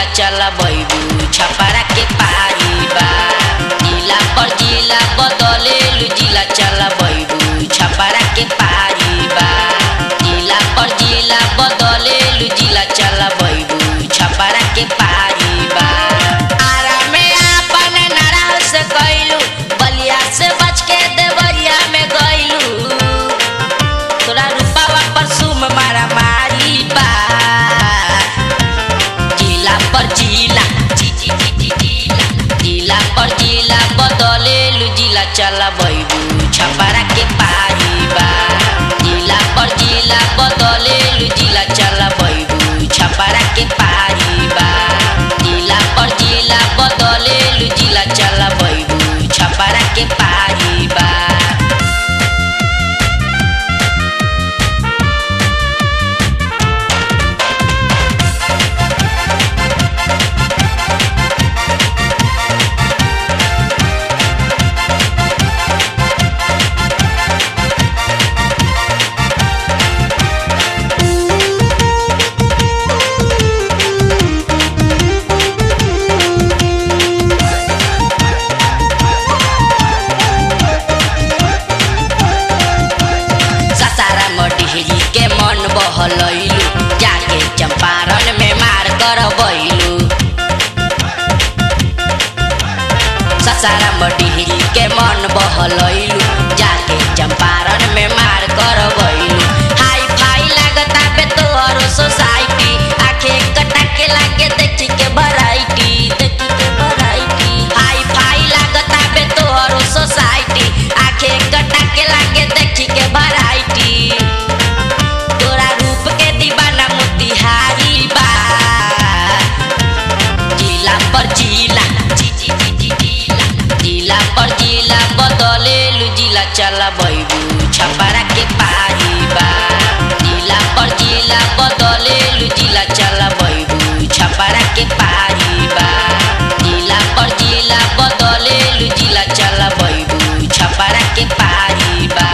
चला बैबू छपरा के पारी बा जिला पर जिला बदलेलु जिला चला बैबू छपरा के पारी बा जिला पर जिला बदलेलु जिला चला बैबू छपरा के पारी बा आरा में आपन नारा से गइलू बलिया से बच के देवरिया में गइलू तोरा रूपावा पर सुम मारा मारी बा जिला पर जिला जी जी जी जी जिला जिला पर जिला बदलेलु जिला चला बैबू छपरा के पारी बा जिला पर जिला बदलेलु जिला चला बैबू छपरा के पारी बा जिला पर जिला बदलेलु जिला चला बैबू छपरा के पारी बा ससारा मटिहरी के मन बहलैलू जाके चंपारण में मार कर बैलू ससारा मटिहरी के मन बहलैलू जाके चंपारण में मार कर बैलू हाई फाई लागता बे तोहरो सोसाइटी आखे कटा के लागे देखी के वैरायटी देखी के वैरायटी हाई फाई लागता बे तोहरो सोसाइटी आखे कटा के लागे देखी के वैरायटी तोरा रूप के दीवाना मोतिहारी बा जिला पर जिला जी जी जी जी जिला जिला पर जिला बदलेलु जिला चला बैबू छपरा के पारी बा जिला पर जिला बदलेलु जिला चला बैबू छपरा के पारी बा जिला पर जिला बदलेलु जिला चला बैबू छपरा के पारी बा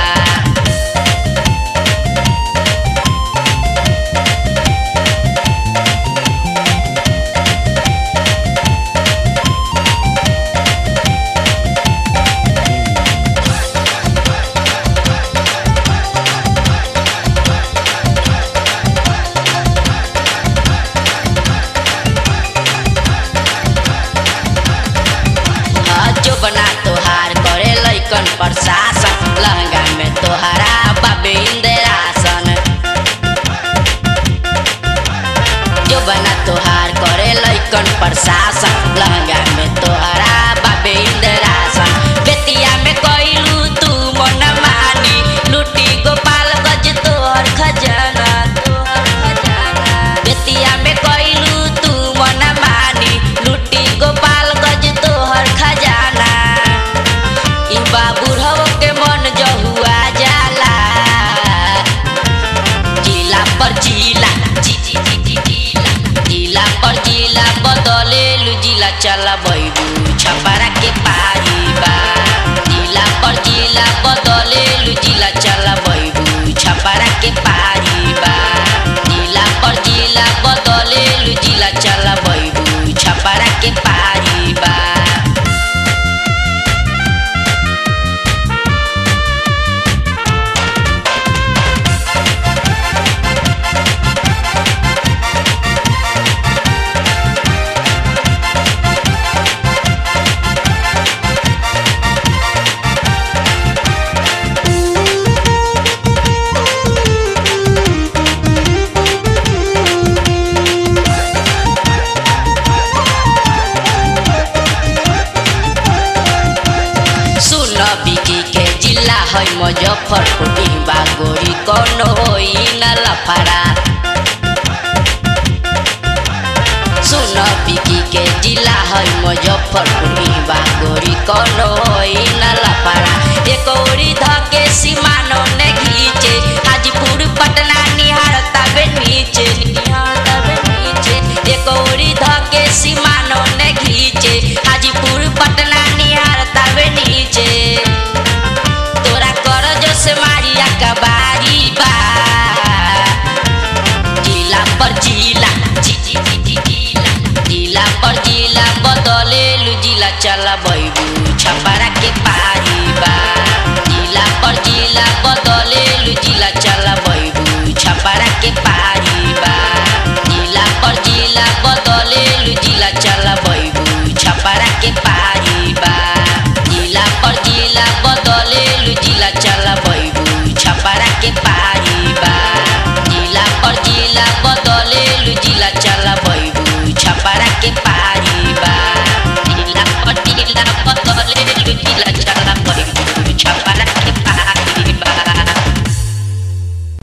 जो बना तोहार करे लैकन प्रशासन लहंगा में तोहरा बाबे इंदिरासन जो बना तोहार करे लैकन प्रशासन लहंगा में तोहरा बाबे इंदिरासन बेतिया में कैलू तू मन मानी लूटी गोपाल गज तोहर खजाना तोहर खजाना बेतिया में कैलू तू मन मानी लूटी गोपाल गज तोहर खजाना ई बाबूढ़ो के मन जहुआ जाला जिला पर जिला जी जी जी जी जिला जिला पर जिला बदलेलु जिला चला बैबू छपरा के पारी बा जिला पर जिला बदलेलु जिला चला बैबू छपरा के पारी बा जिला पर जिला बदलेलु जिला चला बैबू छपरा के पारी बा सुन बिकी के जिला है मुजफ्फरपुर डिम्बा गोरी कौन होई न लफड़ा सुन बिकी के जिला है मुजफ्फरपुर डिम्बा गोरी कौन होई न लफड़ा एक ओरी धके सीमानो ने घीचे हाजीपुर पटना निहारता बे नीचे निहारता बे नीचे एक ओरी धके सीमानो ने घीचे हाजीपुर पटना निहारता बे नीचे तोरा कर जो से मारिया कबारी बा जिला पर जिला जी जी जी जी जिला छपरा